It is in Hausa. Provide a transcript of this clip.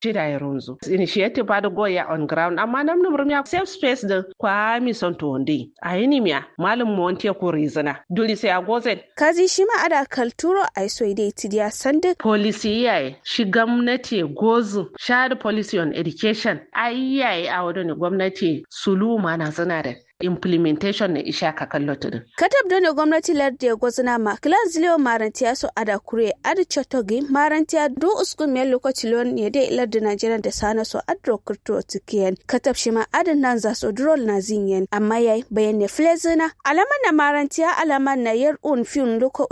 shida ya runzu initiative ba da goya on ground amma nam num rumya safe space da kwa mi son to onde ayini miya malum mo onte ko rizana duli sai agozen kazi shi ma ada kalturo ai so ide tidiya sande policy yayi shi gwamnati gozu share policy on education ai yayi a wadon gwamnati sulu mana zana da implementation na isha ka kallo tudun. Katab da gwamnati lardi ya gwazina ma kilan ziliyo marantiya so ada kure adi chotogi marantiya du uskun miyar lokaci lon ne dai lardi Najeriya da sana so adro kurto tikiyen. Katab shi ma adin nan za so drol na zinyen amma yayi bayan ne flezina alaman na marantiya alaman na yar un fiun loko